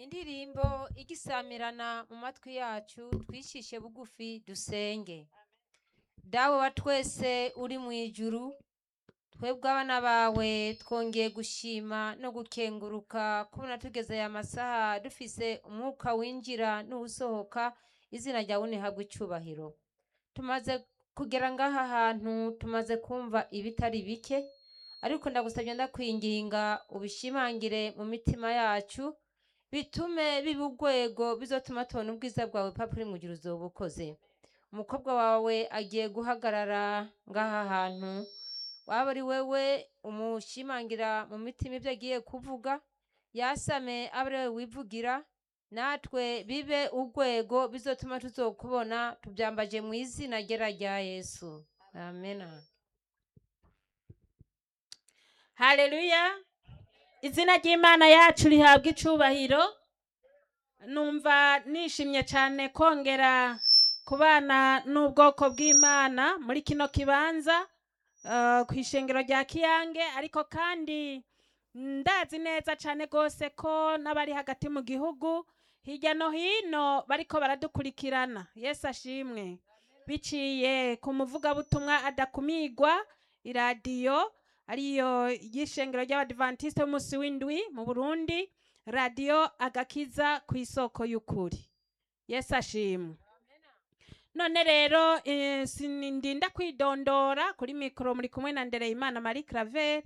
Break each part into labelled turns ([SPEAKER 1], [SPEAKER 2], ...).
[SPEAKER 1] indirimbo igisamirana mu matwi yacu twicishe bugufi dusenge dawe wa twese uri mu ijuru twebwe abana bawe twongeye gushima no gukenguruka kubona tugeze aya masaha dufise umwuka winjira n'uwusohoka izina ryawe nihabwe icubahiro tumaze kugera ngaha hantu tumaze kumva ibitari bike ariko ndagusabye ndakwinginga ubishimangire mu mitima yacu bitume biba urwego bizotuma tubona ubwiza bwawe papa uri mu gihe uzoba ukoze umukobwa wawe agiye guhagarara ngaha hantu waba ari wewe umushimangira mu mitima ibyo agiye kuvuga yasame abe ari wewe wivugira natwe bibe urwego bizotuma tuzokubona tubyambaje mu izina ryera rya yesu amena
[SPEAKER 2] haleluya izina ry'imana yacu rihabwa icubahiro numva nishimye cyane kongera kubana n'ubwoko bw'imana muri kino kibanza eh, ku ishengero rya kiyange ariko kandi ndazi neza cyane rwose ko n'abari hagati mu gihugu hirya no hino bariko baradukurikirana yesu ashimwe biciye ku muvugabutumwa adakumigwa iradiyo ariyo y'ishengero ry'abadivantisite b'umunsi w'indwi mu burundi radiyo agakiza ku isoko y'ukuri yesu ashimwe none rero eh, sinindinda kwidondora kuri mikoro muri kumwe na ndereyimana marie claver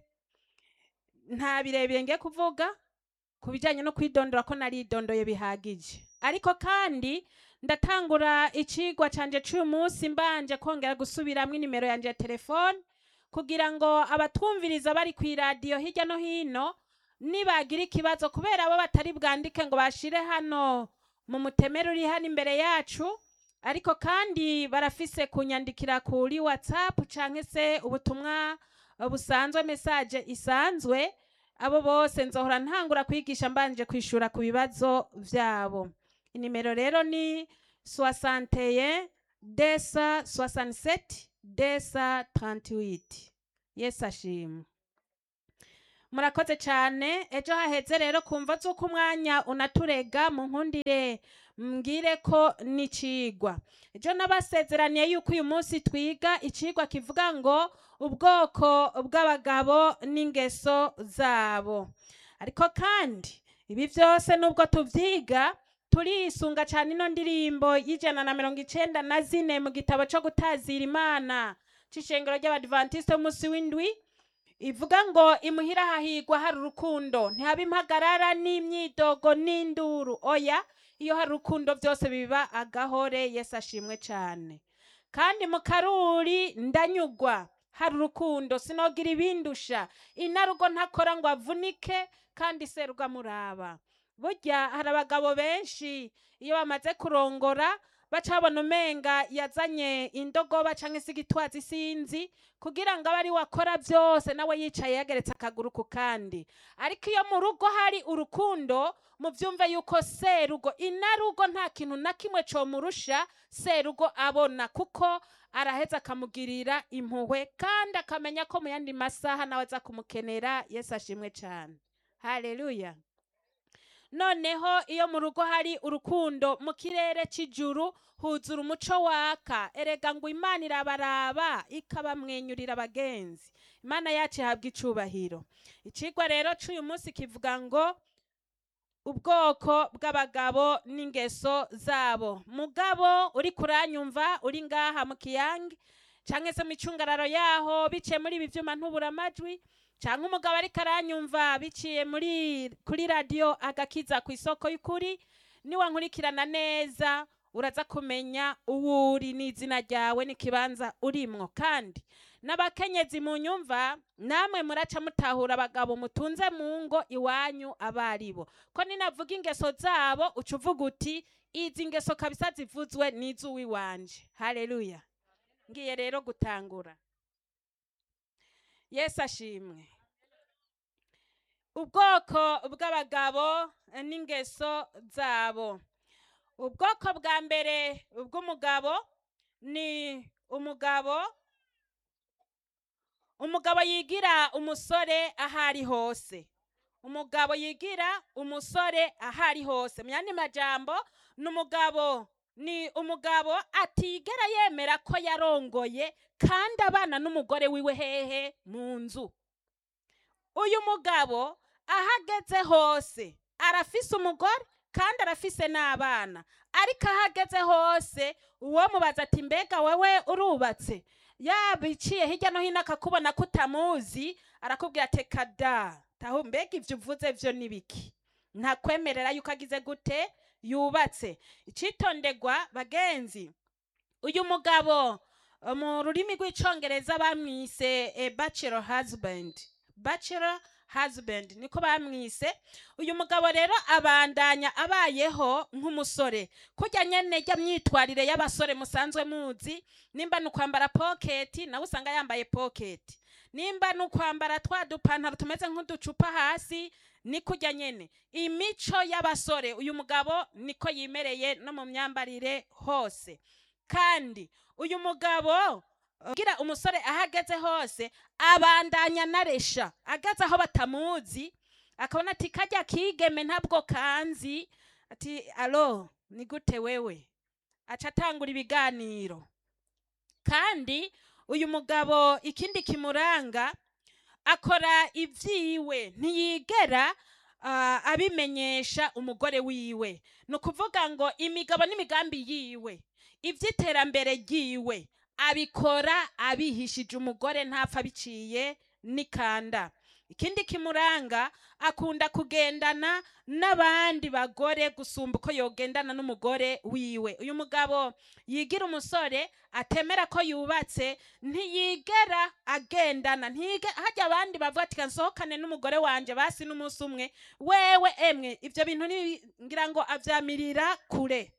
[SPEAKER 2] nta birebire ngiye kuvuga ku bijyanye no kwidondora ko naridondoye bihagije ariko kandi ndatangura icigwa canje c'uyu munsi mbanje kongera gusubiramwo inimero yanje ya telefone kugira ngo abatwumviriza bari ku iradiyo hirya no hino nibagira ikibazo kubera abo batari bwandike ngo bashire hano mu mutemere uri hano imbere yacu ariko kandi barafise kunyandikira kuri whatsapp canke se ubutumwa eh, busanzwe message isanzwe abo bose nzohora ntangura kwigisha mbanje kwishura ku bibazo vyabo inimero rero ni 61 desa 67 desa 38 yesu ashimwe murakoze cyane ejo haheze rero kumva z'uko umwanya unaturega mu nkundire mbwire ko n'icigwa ejo nabasezeraniye yuko uyu munsi twiga icigwa kivuga ngo ubwoko bw'abagabo n'ingeso zabo ariko kandi ibi byose nubwo tuvyiga turisunga cyane ino ndirimbo y'ijana na mirongo icenda na zine mu gitabo co gutazira imana c'ishengero ry'abadivantisite b'umunsi w'indwi ivuga ngo imuhira hahigwa hari urukundo ntihaba impagarara n'imyidogo n'induru oya iyo hari urukundo byose biba agahore yesu ashimwe cyane kandi mu karuri ndanyugwa hari urukundo sinogira ibindusha inarugo ntakora ngo avunike kandi serugo amuraba burya hari abagabo benshi iyo bamaze kurongora baca babona umenga yazanye indogoba cyangwa se igitwazi sinzi kugira ngo abe ari we akora byose nawe yicaye yageretse akaguru ku kandi ariko iyo mu rugo hari urukundo mubyumve yuko serugo inarugo nta kintu na kimwe comurusha serugo abona kuko araheza akamugirira impuhwe kandi akamenya ko mu yandi masaha nawe aza kumukenera yesu ashimwe cyane haleluya noneho iyo mu rugo hari urukundo mu kirere cy'ijuru huzura umuco waka erega ngo imana irabaraba ikabamwenyurira abagenzi imana yacu ihabwa icubahiro icigwa rero c'uyu munsi kivuga ngo ubwoko bw'abagabo n'ingeso zabo mugabo uri kuranyumva uri ngaha mu kiyange canke se mu icungararo yaho biciye muri ibi vyuma ntubura amajwi canke umugabo ariko aranyumva biciye muri kuri radiyo agakiza ku isoko y'ukuri niwankurikirana neza uraza kumenya uwo uri n'izina ryawe n'ikibanza urimwo kandi n'abakenyezi mu nyumva namwe muraca mutahura abagabo mutunze mu ngo iwanyu abaribo ko ninavuga ingeso zabo uca uvuga uti izi ngeso kabisa zivuzwe n'iz'uwiwanje haleluya ngiye rero gutangura yesu ashimwe ubwoko bw'abagabo n'ingeso zabo ubwoko bwa mbere bw'umugabo ni umugabo umugabo yigira umusore aho ari hose umugabo yigira umusore aho ari hose mu yandi majambo ni umugabo ni umugabo atigera yemera ko yarongoye kandi abana n'umugore wiwe hehe mu nzu uyu mugabo aho ageze hose arafise umugore kandi arafise n'abana ariko aho ageze hose uwo mubaza ati mbega wewe urubatse yabiciye hirya no hino akakubona ko utamuzi arakubwira ati kada taho mbega ibyo uvuze byo ni biki ntakwemerera yuko agize gute yubatse icitondegwa bagenzi uyu mugabo eh, mu rurimi rw'icongereza bamwise eh, bachelor husband bachelor husband niko bamwise uyu mugabo rero abandanya abayeho nk'umusore kurya nyene rya myitwarire y'abasore musanzwe muzi nimba ni ukwambara poketi nawe usanga yambaye poketi nimba ni ukwambara twa dupantaro tumeze nk'uducupa hasi ni kurya nyene imico y'abasore uyu mugabo niko yimereye no mu myambarire hose kandi uyu mugabo ugira umusore aho ageze hose abandanya naresha ageze aho batamuzi akabona ati kajya kigeme ntabwo kanzi ati alo ni gute wewe aca atangura ibiganiro kandi uyu mugabo ikindi kimuranga akora ibyiwe ntiyigera ah, abimenyesha umugore wiwe ni ukuvuga ngo imigabo n'imigambi yiwe iby'iterambere ryiwe abikora abihishije umugore ntapfa biciye n'ikanda ikindi kimuranga akunda kugendana n'abandi bagore gusumba uko yogendana n'umugore wiwe uyu mugabo yigira umusore atemera ko yubatse ntiyigera agendana ntiyige hajya abandi bavuga ati nsohokane n'umugore wanje basi n'umunsi umwe wewe emwe ibyo bintu ni- ngira ngo avyamirira kure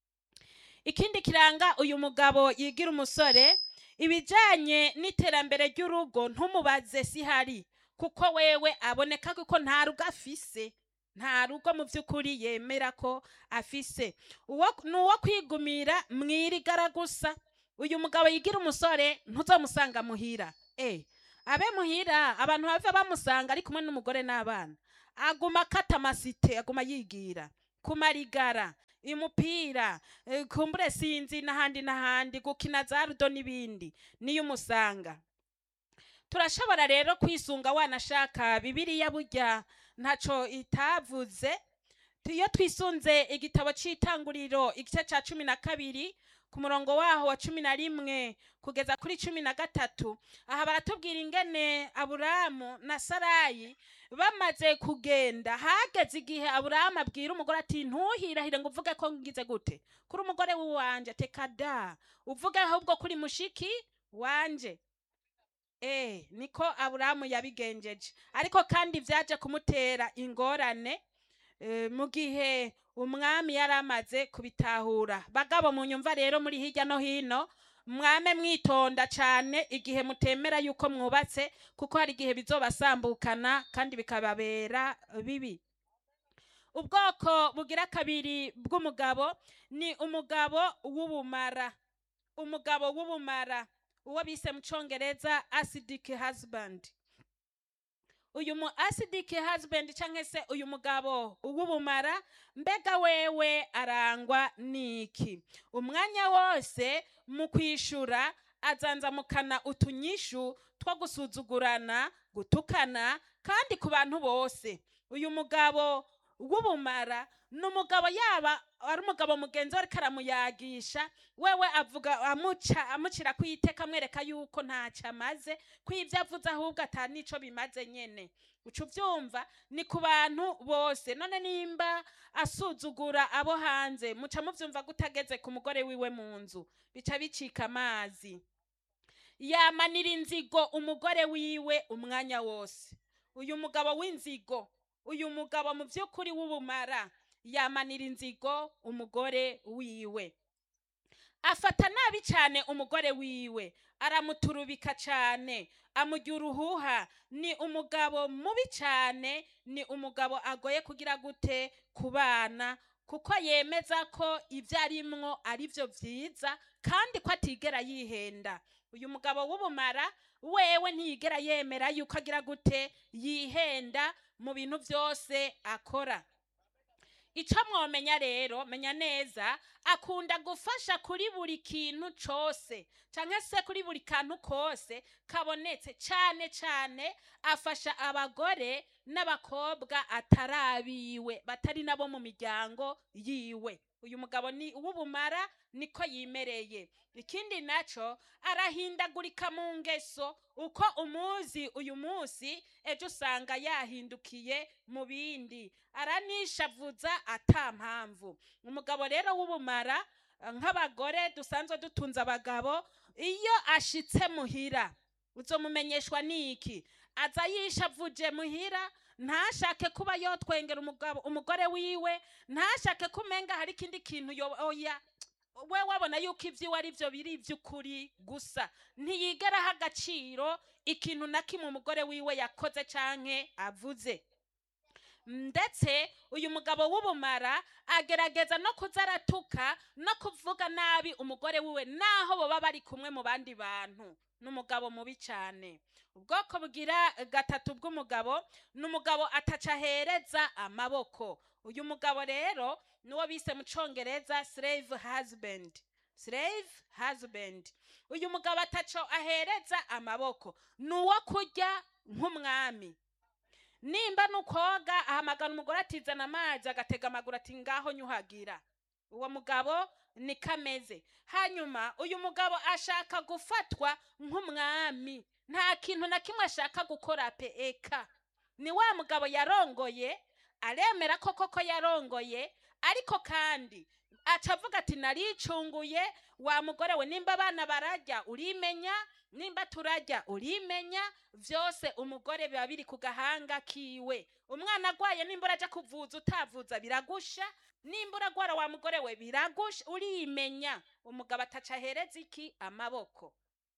[SPEAKER 2] ikindi kiranga uyu mugabo yigira umusore ibijanye n'iterambere ry'urugo ntumubaze sihari kuko wewe aboneka ko nta rugo afise nta rugo mu by'ukuri yemera ko afise uwo ni uwo kwigumira mwirigara gusa uyu mugabo yigira umusore ntuzamusanga muhira eh abe muhira abantu bave bamusanga ari kumwe n'umugore n'abana aguma akata amasite aguma yigira kumarigara umupira eh, kumbure sinzi n'ahandi n'ahandi gukina za rudo n'ibindi niyo umusanga turashobora rero kwisunga wanashaka bibiriya burya ntaco itavuze iyo twisunze igitabo c'itanguriro igice ca cumi na kabiri ku murongo waho wa cumi na rimwe kugeza kuri cumi na gatatu aha baratubwira ingene aburamu na sarayi bamaze kugenda hageze igihe aburamu abwira umugore ati ntuhirahire ngo uvuge ko ngize gute kuri umugore w'iwanje teka da uvuge ahubwo kuri mushiki wanje Eh, niko Aburahamu yabigenjeje. Ariko kandi vyaje kumutera ingorane eh, mu gihe umwami yari amaze kubitahura. Bagabo mu nyumva rero muri hirya no hino mwame mwitonda cane igihe mutemera yuko mwubatse kuko hari igihe bizobasambukana kandi bikababera bibi. Ubwoko bugira kabiri bw'umugabo ni umugabo w'ubumara. Umugabo w'ubumara. uwo bise mu congereza acidic husband uyu mu acidic husband canke se uyu mugabo w'ubumara mbega wewe arangwa niki umwanya wose mu kwishura azanzamukana utunyishu two gusuzugurana gutukana kandi ku bantu bose uyu mugabo w'ubumara ni umugabo yaba ari umugabo mugenzi we ariko aramuyagisha wewe avuga amuca amucira ku iteka amwereka yuko ntacyo amaze ko ibyo avuze ahubwo ata n'ico bimaze nyene uca uvyumva ni ku bantu bose none nimba asuzugura abo hanze muca muvyumva gutageze ku mugore wiwe mu nzu bica bicika amazi yamanira inzigo umugore wiwe umwanya wose uyu mugabo w'inzigo uyu mugabo mu by'ukuri w'ubumara yamanira inzigo umugore wiwe afata nabi cyane umugore wiwe aramuturubika cyane amujya uruhuha ni umugabo mubi cyane ni umugabo agoye kugira gute ku bana kuko yemeza ko ibyo arimwo ari byo byiza kandi ko atigera yihenda uyu mugabo w'ubumara wewe ntiyigera yemera yuko agira gute yihenda mu bintu byose akora icyo mwomenya rero menya neza akunda gufasha kuri buri kintu cyose cyangwa se kuri buri kantu kose kabonetse cyane cyane afasha abagore n'abakobwa atari abiwe batari nabo mu miryango yiwe uyu mugabo ni uw'ubumara niko yimereye ikindi nacyo arahindagurika mu ngeso uko umuzi uyu munsi ejo usanga yahindukiye mu bindi aranishavuza ata mpamvu umugabo rero w'ubumara eh, nk'abagore dusanzwe dutunze abagabo iyo ashitse muhira uzomumenyeshwa n'iki aza yishavuje muhira ntashake kuba yotwengera umugabo umugore wiwe ntashake kumenga hari ikindi kintu yo- oya we wabona yuko ibyiwe ari byo biri iby'ukuri gusa ntiyigera aha agaciro ikintu na kimwe umugore wiwe yakoze canke avuze ndetse uyu mugabo w'ubumara agerageza no kuza aratuka no kuvuga nabi umugore wiwe naho baba bari kumwe mu bandi bantu ni umugabo mubi cyane ubwoko bugira gatatu bw'umugabo ni umugabo ataca ahereza amaboko uyu mugabo rero niwo bise mu cyongereza slave husband slave husband uyu mugabo ataco ahereza amaboko ni uwo kurya nk'umwami nimba nukoga ahamagara umugore atizana amazi agatega amaguru ati ngaho nyuhagira uwo mugabo ni kameze hanyuma uyu mugabo ashaka gufatwa nk'umwami nta kintu na kimwe ashaka gukora pe eka ni wa mugabo yarongoye aremera ko koko yarongoye ariko kandi aca avuga ati naricunguye wa mugore we nimba abana barajya urimenya nimba turajya urimenya byose umugore biba biri ku gahanga kiwe umwana agwaye nimba urajya kuvuza utavuza biragusha nimba uragwara wa mugore we biragusha urimenya umugabo ataca ahereza iki amaboko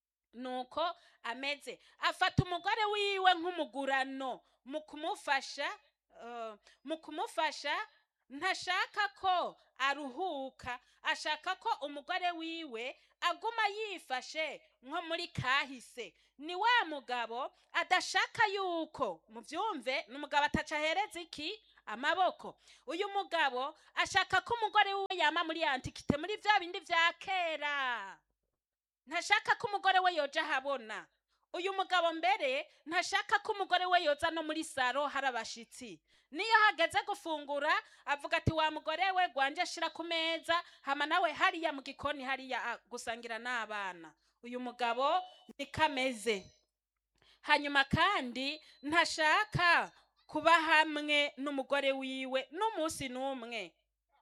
[SPEAKER 2] nuko ameze afata umugore wiwe nk'umugurano mu kumufasha eh, mu kumufasha ntashaka ko aruhuka ashaka ko umugore wiwe aguma yifashe nko muri kahise ni wa mugabo adashaka yuko mubyumve ni umugabo ataca ahereza iki amaboko uyu mugabo ashaka ko umugore wiwe yama muri antikite muri bya bindi bya kera ntashaka ko umugore we yoja ahabona uyu mugabo mbere ntashaka ko umugore we yoza no muri saro hari abashitsi niyo hageze gufungura avuga ati wa mugore we gwanje shira ku meza hama nawe hariya mu gikoni hariya ah, gusangira n'abana uyu mugabo niko ameze hanyuma kandi ntashaka kuba hamwe n'umugore wiwe n'umunsi n'umwe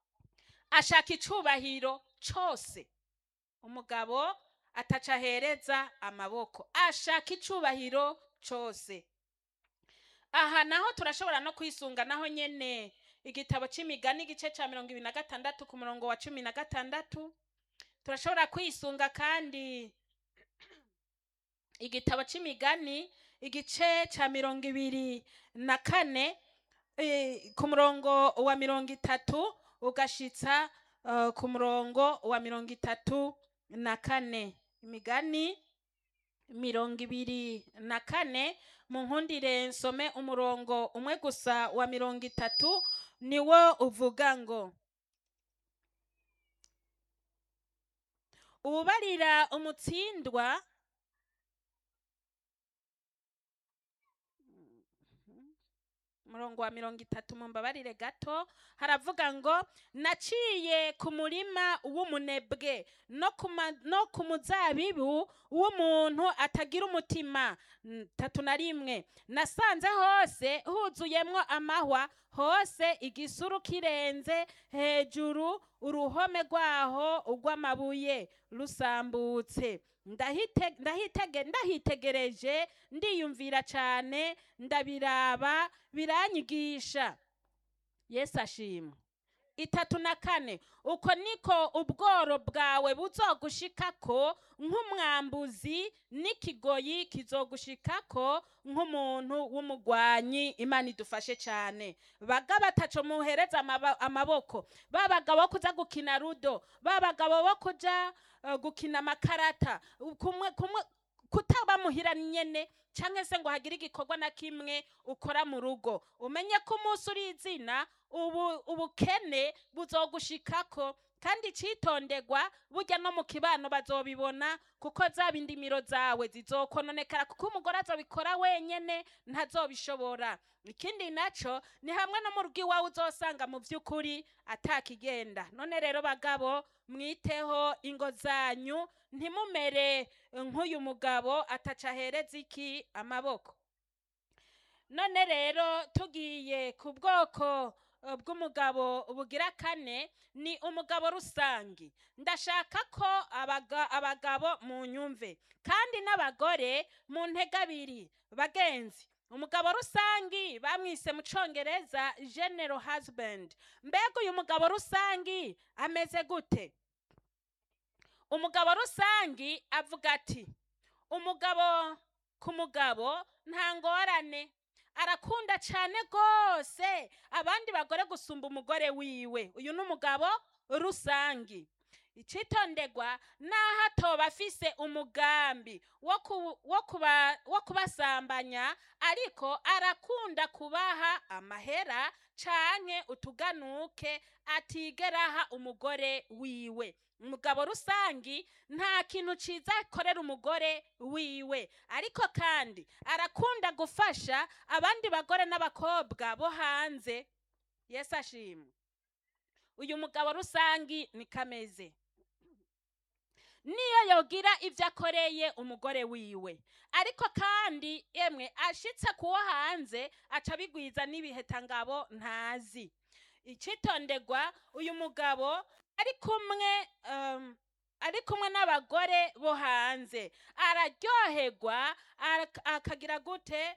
[SPEAKER 2] ashaka icubahiro cose umugabo ataca ahereza amaboko ashaka icubahiro cose aha naho turashobora no kwisunga naho nyene igitabo c'imigani igice ca mirongo ibiri na gatandatu ku murongo wa cumi na gatandatu turashobora kwisunga kandi igitabo c'imigani igice ca mirongo ibiri na kane eh, ku murongo wa mirongo itatu ugashitsa eh, ku murongo wa mirongo itatu na kane imigani mirongo ibiri na kane mu nkundire nsome umurongo umwe gusa wa mirongo itatu niwo uvuga ngo uwubarira umutsindwa umurongo wa mirongo itatu mumbabarire gato haravuga ngo naciye ku murima w'umunebwe no ku ma- no ku muzabibu w'umuntu atagira umutima N- tatu na rimwe nasanze hose huzuyemwo amahwa hose igisuru kirenze hejuru uruhome rwaho urw'amabuye rusambutse Ndahite- ndahitege- ndahitegereje ndiyumvira cyane ndabiraba biranyigisha yesu ashimwe itatu na kane uko niko ubworo bwawe buzogushikako nk'umwambuzi n'ikigoyi kizogushikako nk'umuntu w'umugwanyi imana idufashe cyane baga bataco muhereza amaba- amaboko ba bagabo bo kuja gukina rudo ba bagabo bo kuja eh, gukina amakarata kumwe kumwe kutaba muhira nyene canke se ngo hagire igikorwa na kimwe ukora mu rugo umenye ko umunsi uri izina ubu ubukene buzogushikako kandi icitondegwa burya no mu kibano bazobibona kuko zaba indimiro zawe zizokononekara kuko umugore azobikora wenyene ntazobishobora ikindi naco ni hamwe no mu rugo iwawe uzosanga mu vy'ukuri atakigenda none rero bagabo mwiteho ingo zanyu ntimumere nk'uyu mugabo ataca ahereza iki amaboko none rero tugiye ku bwoko eh, bw'umugabo bugira kane ni umugabo rusangi ndashaka ko abaga- abagabo mu nyumve kandi n'abagore mu ntege abiri bagenzi umugabo rusangi bamwise mu congereza general husband mbega uyu mugabo rusangi ameze gute umugabo rusangi avuga ati umugabo ku mugabo nta ngorane arakunda cyane rwose abandi bagore gusumba umugore wiwe uyu ni umugabo rusangi icitondegwa naho atoba afise umugambi wo ku- wo kuba- wo kubasambanya ariko arakunda kubaha amahera canke utuganuke atigera aha umugore wiwe umugabo rusangi nta kintu ciza akorera umugore wiwe ariko kandi arakunda gufasha abandi bagore n'abakobwa bo hanze yesu ashimwe uyu mugabo rusangi ni kameze niyo yogira ibyo akoreye umugore wiwe ariko kandi emwe ashitse kuwo hanze aca abigwiza n'ibiheta-ngabo ntazi icitondegwa uyu mugabo ari kumwe um, ari kumwe n'abagore bo hanze araryoherwa arak- akagira gute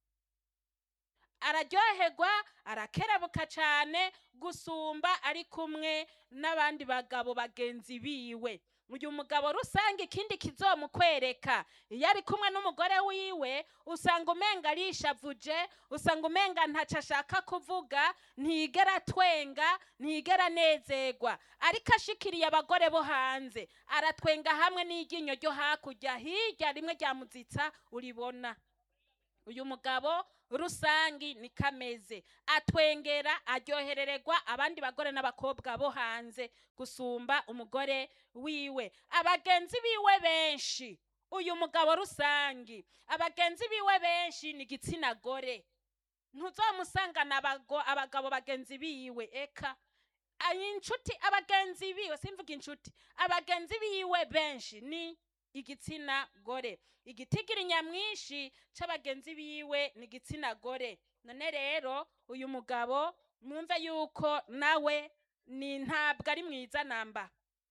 [SPEAKER 2] araryoherwa arakerebuka cyane gusumba ari kumwe n'abandi bagabo bagenzi biwe uyu mugabo rusange ikindi kizomukwereka iyo ari kumwe n'umugore wiwe usanga umenga arishavuje usanga umenga ntaco ashaka kuvuga ntigera atwenga ntigera anezerwa ariko ashikiriye abagore bo hanze aratwenga hamwe n'iryinyo ryo hakurya hirya rimwe ryamuzitsa uribona uyu mugabo rusangi ni kameze atwengera aryoherererwa abandi bagore n'abakobwa bo hanze gusumba umugore wiwe abagenzi biwe benshi uyu mugabo rusangi abagenzi biwe benshi ni igitsina gore ntuzomusangana abago- abagabo bagenzi biwe eka Ay, inshuti abagenzi biwe simvuga inshuti abagenzi biwe benshi ni igitsina gore igitigiri nyamwinshi c'abagenzi biwe ni igitsina gore none rero uyu mugabo mwumve yuko nawe ni ntabwo ari mwiza namba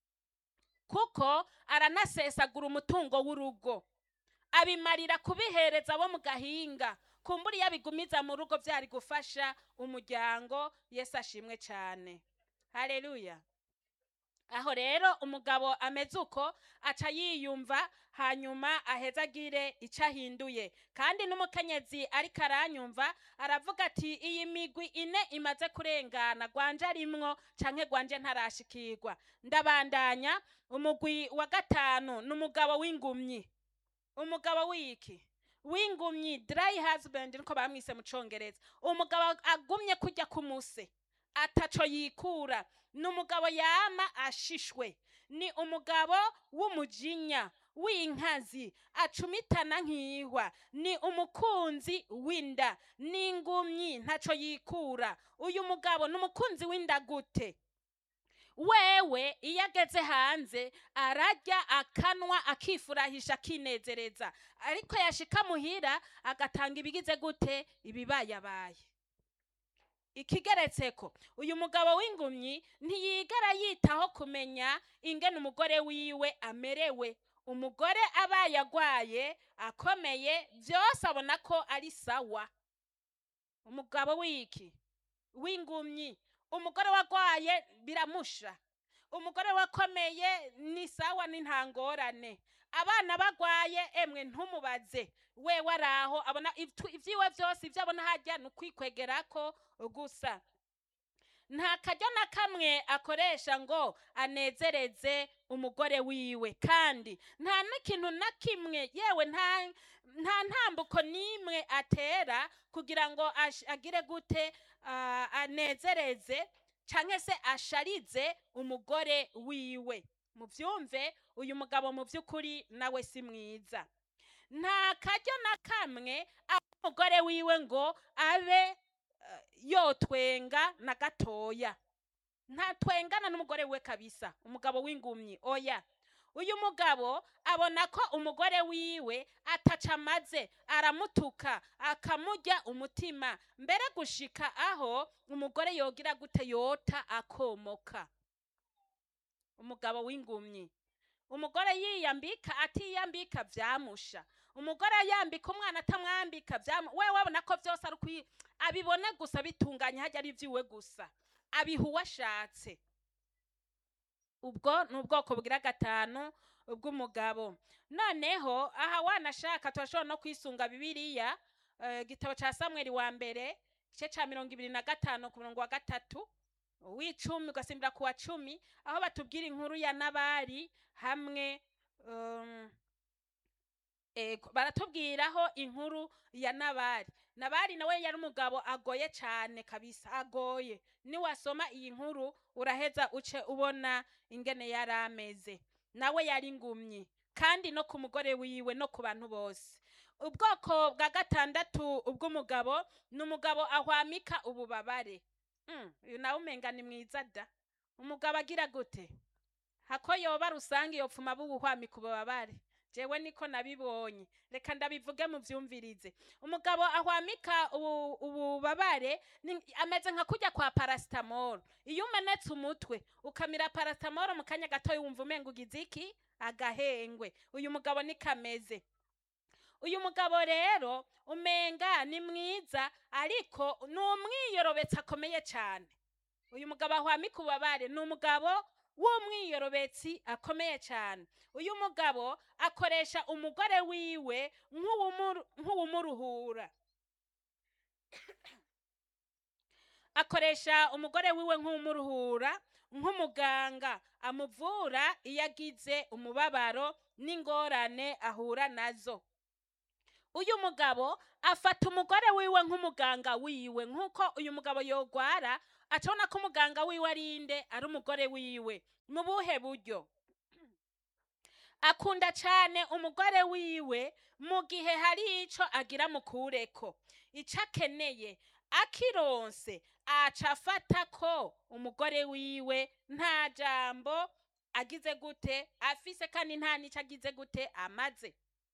[SPEAKER 2] kuko aranasesagura umutungo w'urugo abimarira kubihereza abo mu gahinga kumbura iyo abigumiza mu rugo byari gufasha umuryango yesu ashimwe cyane haleluya aho rero umugabo ameze uko aca yiyumva hanyuma aheza agire icyo ahinduye kandi n'umukenyezi ariko aranyumva aravuga ati iyi migwi ine imaze kurengana gwanje arimwo canke gwanje ntarashikirwa ndabandanya umugwi wa gatanu ni umugabo w'ingumyi umugabo w'iki w'ingumyi dry husband niko bamwise mu congereza umugabo agumye kujya ku muse ataco yikura ni umugabo yama ashishwe ni umugabo w'umujinya w'inkazi acumitana nk'ihwa ni umukunzi w'inda n'ingumyi ntaco yikura uyu mugabo ni umukunzi w'inda gute wewe iyo ageze hanze ararya akanwa akifurahisha akinezereza ariko yashika muhira agatanga ibigize gute ibibayabaye ikigeretseko uyu mugabo w'ingumyi ntiyigera yitaho kumenya ingene umugore wiwe amerewe umugore abaye agwaye akomeye byose abona ko ari sawa umugabo w'iki w'ingumyi umugore wagwaye biramusha umugore wakomeye ni sawa ni ntangorane abana bagwaye emwe ntumubaze wewe araho abona ivtu- ivyiwe vyose ivyo abona harya ni ukwikwegerako gusa nta karyo na kamwe akoresha ngo anezereze umugore wiwe kandi nta n'ikintu na kimwe yewe nta nta ntambuko n'imwe atera kugira ngo ash- agire gute ah, anezereze canke se asharize umugore wiwe muvyumve uyu mugabo mu vy'ukuri nawe si mwiza nta karyo na kamwe aho umugore wiwe ngo abe eh, yotwenga na gatoya ntatwengana n'umugore we kabisa umugabo w'ingumyi oya uyu mugabo abona ko umugore wiwe ataca amaze aramutuka akamurya umutima mbere gushika aho umugore yogira gute yota akomoka umugabo w'ingumyi umugore yiyambika atiyambika vyamusha umugore yambika umwana atamwambika vyamu we wabona ko vyose ari ukwi abibone gusa bitunganye hajya ari ivy'iwe gusa abiha uwo ashatse ubwo ni ubwoko bugira gatanu bw'umugabo noneho aha wanashaka turashobora no kwisunga bibiliya eh, igitabo ca samweli wa mbere igice ca mirongo ibiri na gatanu ku murongo wa gatatu w'icumi ugasimbira ku wa cumi aho batubwira inkuru ya nabari hamwe um, ego baratubwiraho inkuru ya nabari nabari nawe yari umugabo agoye cane kabisa agoye niwasoma iyi nkuru uraheza uce ubona ingene yari ameze nawe yari ingumyi kandi no ku mugore wiwe no ku bantu bose ubwoko bwa gatandatu bw'umugabo ni umugabo ahwamika ububabare Mm, uyu nawe umenga ni mwiza da umugabo agira gute hako yoba rusange yopfuma bubuhwamika ububabare jewe niko nabibonye reka ndabivuge muvyumvirize umugabo ahwamika ubu- ububabare ni- ameze nka kurya kwa paracetamol iyo umenetse umutwe ukamira paracetamol mu kanya gato wumva umenga ugize iki agahengwe uyu mugabo niko ameze uyu mugabo rero umenga ni mwiza ariko ni umwiyorobetsi akomeye cyane uyu mugabo ahwamika ububabare ni umugabo w'umwiyorobetsi akomeye cyane uyu mugabo akoresha umugore wiwe nk'uwumuru- nk'uwumuruhura akoresha umugore wiwe nk'umuruhura nk'umuganga amuvura iyo agize umubabaro n'ingorane ahura nazo uyu mugabo afata umugore wiwe nk'umuganga wiwe nk'uko uyu mugabo yogwara acabona ko umuganga wiwe ari inde ari umugore wiwe mu buhe buryo akunda cyane umugore wiwe mu gihe hari ico agira mukureko ico akeneye akironse aca afata ko umugore wiwe nta jambo agize gute afise kandi nta n'ico agize gute amaze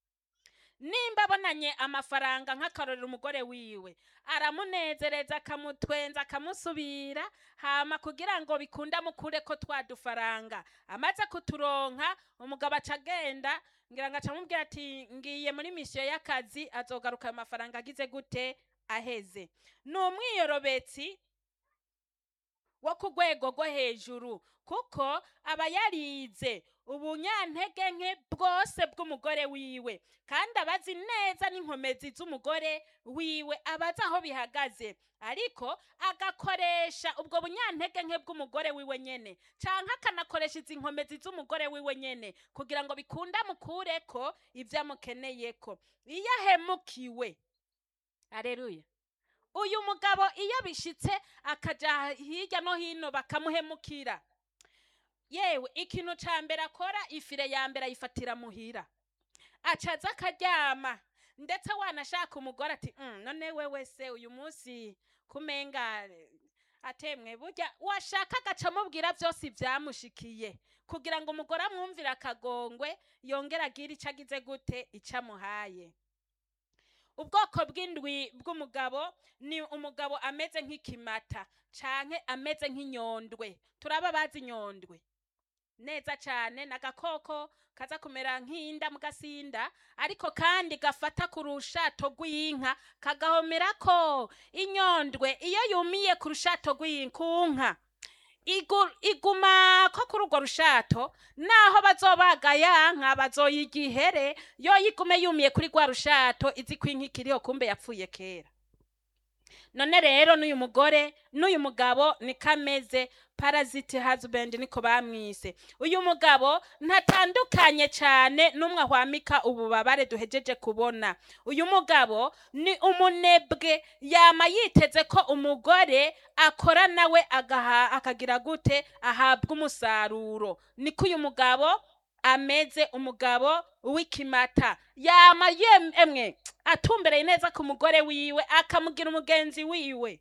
[SPEAKER 2] nimba abonanye amafaranga nk'akarorero umugore wiwe aramunezereza akamutwenza akamusubira hama kugira ngo bikunda mukure ko twa dufaranga amaze kuturonka umugabo aca agenda ngira ngo aca amubwira ati ngiye muri misiyo y'akazi azogaruka ayo mafaranga agize gute aheze ni umwiyorobetsi wo ku rwego rwo hejuru kuko aba yarize ubunyantege nke bwose bw'umugore wiwe kandi abazi neza n'inkomezi z'umugore wiwe abazi aho bihagaze ariko agakoresha ubwo bunyantege nke bw'umugore wiwe nyene canke akanakoresha izi nkomezi z'umugore wiwe nyene kugira ngo bikunda mukureko ivyo amukeneyeko iyo ahemukiwe aleluya uyu mugabo iyo bishitse akaja hirya no hino bakamuhemukira yewe ikintu ca mbere akora ifire ya mbere ayifatira muhira acaza akaryama ndetse wanashaka umugore ati "Mm, none wewe se uyu munsi kumenga eh, atemwe burya washaka agaca amubwira byose ibyamushikiye kugira ngo umugore amwumvire akagongwe yongere agire icyo agize gute icyo amuhaye ubwoko bw'indwi bw'umugabo ni umugabo ameze nk'ikimata canke ameze nk'inyondwe turaba bazi inyondwe neza cyane ni agakoko kaza kumera nk'inda mu gasinda ariko kandi gafata ku rushato rw'inka kagahomerako inyondwe iyo yumiye ku rushato rw'inka ku nka igu- iguma ko kuri urwo rushato naho bazobaga ya nka bazoyiga ihere yo yigume yumiye kuri rwa rushato izi ko inka ikiriho kumbe yapfuye kera none rero n'uyu mugore n'uyu mugabo niko ameze parasite husband niko bamwise uyu mugabo ntatandukanye cyane n'umwe ahwamika ububabare duhejeje kubona uyu mugabo ni umunebwe yama yiteze ko umugore akora nawe agaha akagira gute ahabwa umusaruro niko uyu mugabo ameze umugabo w'ikimata yama yem- emwe atumbereye neza ku mugore wiwe akamugira umugenzi wiwe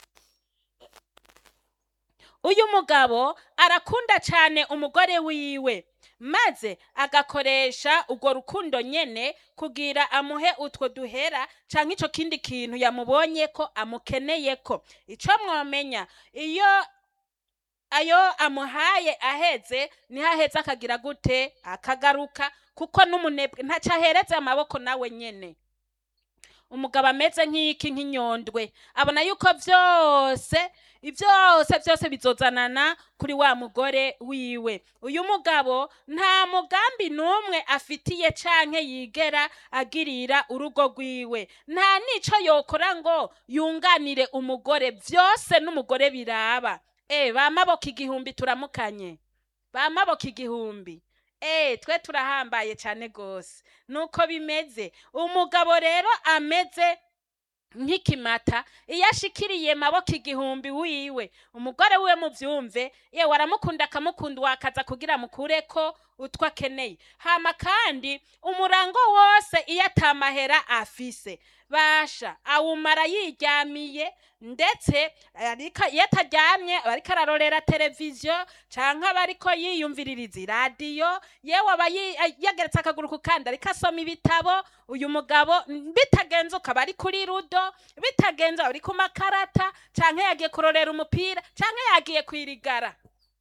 [SPEAKER 2] uyu mugabo arakunda cyane umugore wiwe maze agakoresha urwo rukundo nyene kugira amuhe utwo duhera canke ico kindi kintu yamubonye ko amukeneye ko ico mwomenya iyo ayo amuhaye aheze niho aheze akagira gute akagaruka kuko n'umunebwe ntaco ahereze amaboko nawe nyene umugabo ameze nk'iki nk'inyondwe abona yuko vyose byose byose bizozanana kuri wa mugore wiwe uyu mugabo nta mugambi n'umwe afitiye canke yigera agirira urugo rwiwe nta n'ico yokora ngo yunganire umugore vyose n'umugore biraba e bamaboko igihumbi turamukanye bamaboko igihumbi e twe turahambaye cyane gose nuko bimeze umugabo rero ameze nk'ikimata iyo ashikiriye maboko igihumbi wiwe umugore wiwe muvyumve yewe aramukunda akamukunda wakaza kugira mukureko utwo akeneye hama kandi umurango wose iyo atamahera afise basha awumara yiryamiye ndetse ariko iyo ataryamye aba ariko ararorera televiziyo canke aba ariko yiyumviririza iradiyo yewe aba yi- yageretse akaguru ku kandi ariko asoma ibitabo uyu mugabo mm, bitagenze ukaba ari kuri rudo bitagenze aba ari ku makarata canke yagiye kurorera umupira canke yagiye kwirigara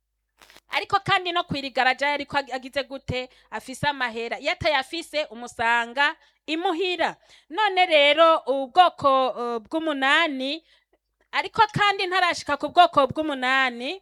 [SPEAKER 2] ariko kandi no kwirigara ajaye ariko ag- agize gute afise amahera iyo atayafise umusanga imuhira none rero ubwoko uh, bw'umunani ariko kandi ntarashika ku bwoko bw'umunani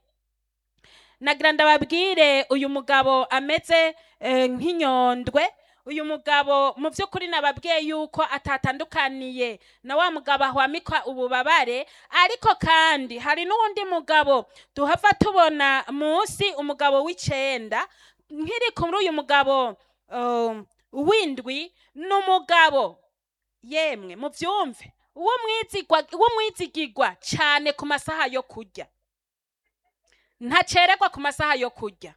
[SPEAKER 2] nagira ndababwire uyu mugabo ameze eh, nk'inyondwe uyu mugabo mu by'ukuri nababwiye yuko atatandukaniye na wa mugabo ahwamikwa ububabare ariko kandi hari n'uwundi mugabo tuhava tubona munsi umugabo w'icenda nkiri kuri uyu mugabo um, w'indwi ni umugabo yemwe mubyumve w'umwizigwa- w'umwizigigwa cyane ku masaha yo kurya ntacererwa ku masaha yo kurya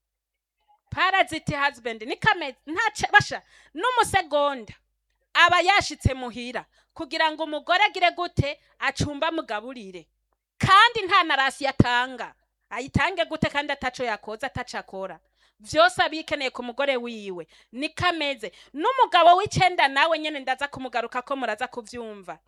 [SPEAKER 2] paraziti husband ni kameze ntace basha n'umusegonda aba yashitse muhira kugira ngo umugore agire gute acumba mugaburire kandi nta na rasi atanga ayitange gute kandi ataco yakoze ataco akora vyose abikeneye ku mugore wiwe ni kameze n'umugabo w'icenda nawe nyene ndaza kumugaruka ko muraza kuvyumva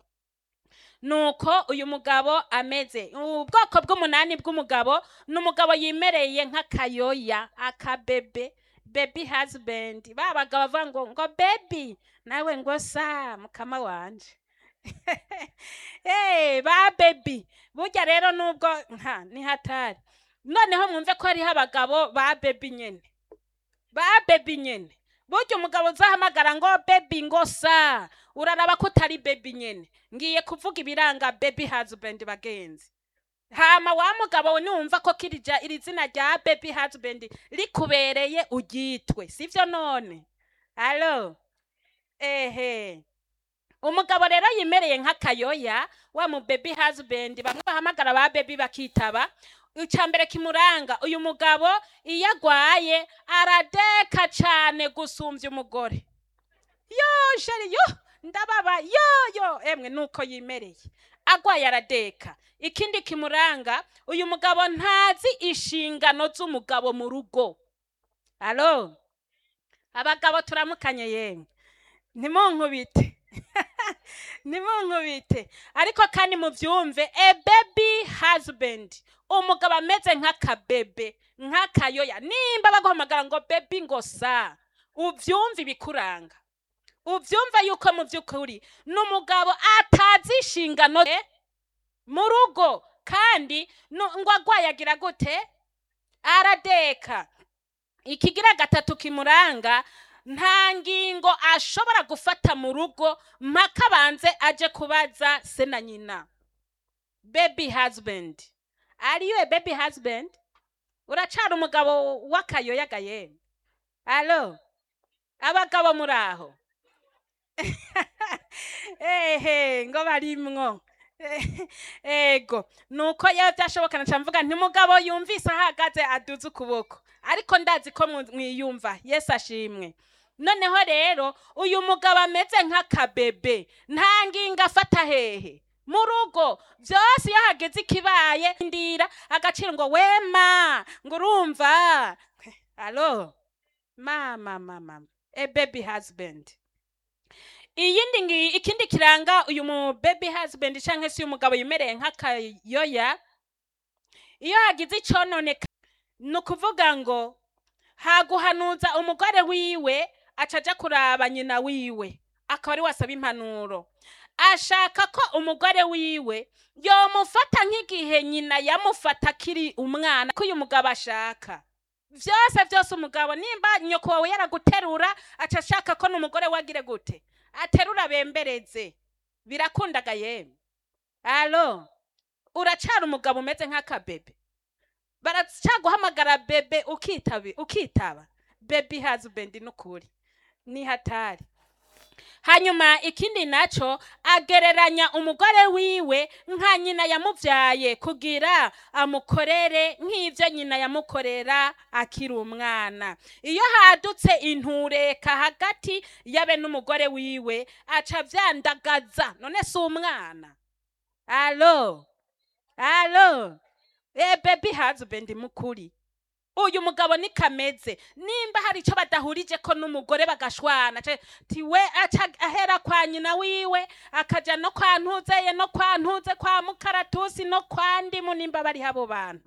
[SPEAKER 2] nuko uyu mugabo ameze ubwoko bw'umunani bw'umugabo ni umugabo yimereye nk'akayoya akabebe baby husband ba bagabo bavuga ngo ngo baby nawe ngo sa mukama wanje hey, ba baby burya rero nubwo nka ni hatari noneho mwumve ko hariho abagabo ba baby nyene ba baby nyene burya umugabo uzahamagara ngo baby ngo sa uraraba ko utari baby nyene ngiye kuvuga ibiranga baby husband bagenzi hama wa mugabo we niwumva ko kirija iri zina rya baby husband rikubereye uryitwe sivyo none alo ehe umugabo rero yimereye nk'akayoya wa mu baby husband bamwe bahamagara ba baby bakitaba icya mbere kimuranga uyu mugabo iyo agwaye aradeka cyane gusumbya umugore yo sheri yo ndababa yo yo emwe nuko yimereye agwaye aradeka ikindi kimuranga uyu mugabo ntazi inshingano z'umugabo mu rugo alo abagabo turamukanye yemwe ntimunkubite nimunkubite ariko kandi mubyumve a baby husband umugabo ameze nk'akabebe nk'akayoya nimba baguhamagara ngo baby ngo sa ubyumve ibikuranga ubyumve yuko mu by'ukuri ni umugabo atazi inshingano ze mu rugo kandi nu- ngo agwaye agira gute aradeka ikigira gatatu kimuranga nta ngingo ashobora gufata mu rugo mpaka abanze aje kubaza se na nyina baby husband ariyo a baby husband uracara umugabo w'akayoyaga yemwe alo abagabo muri aho ehe ngo barimwo ego nuko yewe byashoboka naca mvuga nti mugabo yumvise ahagaze aduze ukuboko ariko ndazi ko mu- mwiyumva yesu ashimwe noneho rero uyu mugabo ameze nk'akabebe nta ngingo afata hehe mu rugo byose iyo hageze ikibaye ndira agaciro ngo wema ngo urumva alo mama mama a baby husband iyindi ngi ikindi kiranga uyu mu baby husband cyangwa se uyu mugabo yimereye nk'akayoya iyo hagize icononeka ni ukuvuga ngo haguhanuza umugore wiwe acaja kuraba nyina wiwe akaba ari wasaba impanuro ashaka ko umugore wiwe yomufata nk'igihe nyina yamufata akiri umwana ko uyu mugabo ashaka byose byose umugabo nimba nyoko wawe yaraguterura aca ashaka ko n'umugore we agire gute aterura bembereze birakundaga yemwe alo uracara umugabo umeze nk'akabebe baracaguhamagara bebe ukitaba ukitaba baby husband n'ukuri ni hatari hanyuma ikindi naco agereranya umugore wiwe nka nyina yamuvyaye kugira amukorere nk'ivyo nyina yamukorera akiri umwana iyo hadutse intureka hagati yabe n'umugore wiwe aca vyandagaza none si umwana alo alo e baby husband mukuri uyu mugabo ni kameze nimba hari icyo badahurije ko n'umugore bagashwana ce- ti we aca ahera kwa nyina wiwe akaja no kwa ntuzeye no kwa ntuze kwa mukaratusi no kwa ndimu nimba bari abo bantu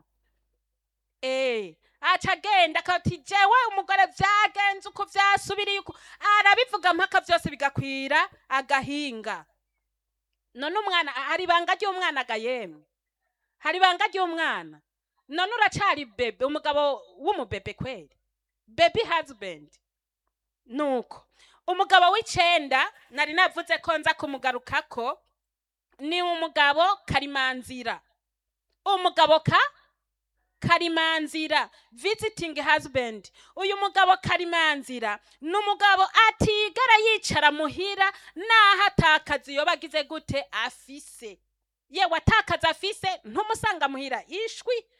[SPEAKER 2] eh aca agenda akati jewe umugore vyagenze uko vyasubiriye uko arabivuga mpaka vyose bigakwira agahinga none umwana hari ibanga ry'umwana ga yemwe hari ibanga ry'umwana none uracari bebe umugabo w'umubebe kweli baby husband nuko umugabo w'icenda nari navuze ko nza kumugarukako ni umugabo karimanzira umugabo ka karimanzira visiting husband uyu mugabo karimanzira ni umugabo atigera yicara muhira naho atakazi yoba agize gute afise yewe atakaza afise ntumusanga muhira ishwi